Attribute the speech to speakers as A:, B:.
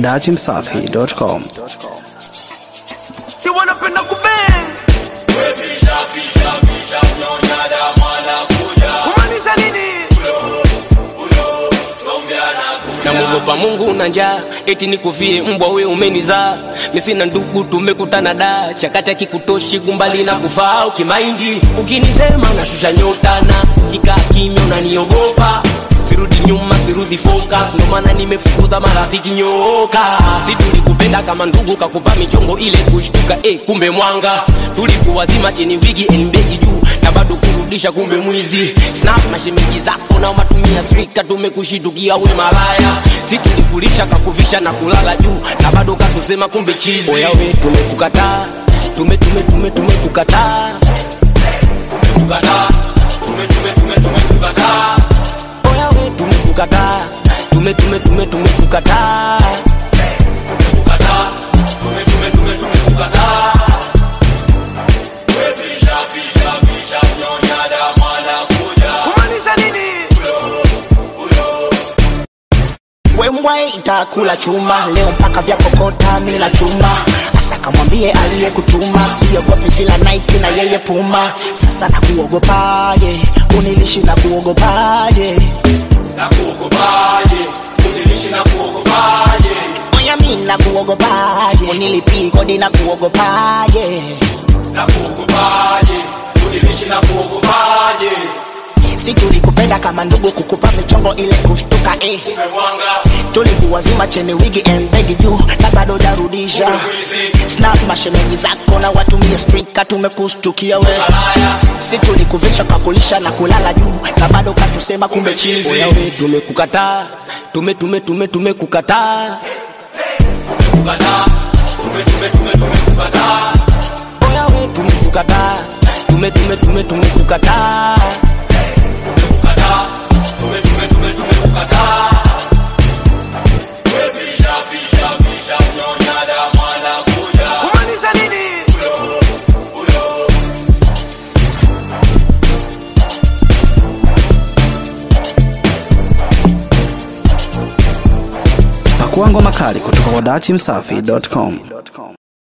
A: dachimsafi.com.
B: Si wanapenda kubeng kumaanisha nini?
C: namwogopa mungu na njaa eti nikufie mbwa we umenizaa misina ndugu tumekutana da chakata kikutoshi gumbali na kufaa ukimaindi ukinisema nashusha nyota na kikaa kimya unaniogopa sirudi nyuma siruzi focus ndo maana nimefukuza marafiki nyooka si tulikupenda kama ndugu kakupa michongo ile kushtuka eh, kumbe mwanga tulikuwazima cheni wigi elmbegi juu na bado kurudisha kumbe mwizi snap mashemeji zako na matumia strika tumekushitukia we malaya si tulikulisha kakuvisha na kulala juu na bado katusema kumbe chizi oya we tumekukataa tume tume tume tumekukataa tumekukataa tume tume tume tumekukataa oya we tumekukataa tume tume tume tumekukataa tumekukataa tume tume tume tumekukataa
B: kumaanisha nini?
D: wembwa itakula chuma leo mpaka vya kokota mila chuma hasa kamwambie aliyekutuma siogopi fila naiti na yeye puma sasa nakuogopaje unilishi na kuogopaje oya mi na kuogopaje unilipii kodi na kuogopaje si tulikupenda kama ndugu kukupa michongo ile kushtuka eh. tulikuwazima cheni wigi embegi juu na bado jarudisha snap mashemeji zako na watumie strika tumekustukia we si tulikuvisha kakulisha na kulala juu na bado katusema kumbe chizi
C: oya we tumekukataa tume tume tume tumekukataa oya we tumekukataa tume tume tume tumekukataa
B: kumaanisha nini?
A: Pakua ngoma kali kutoka kwa dachimsafi.com.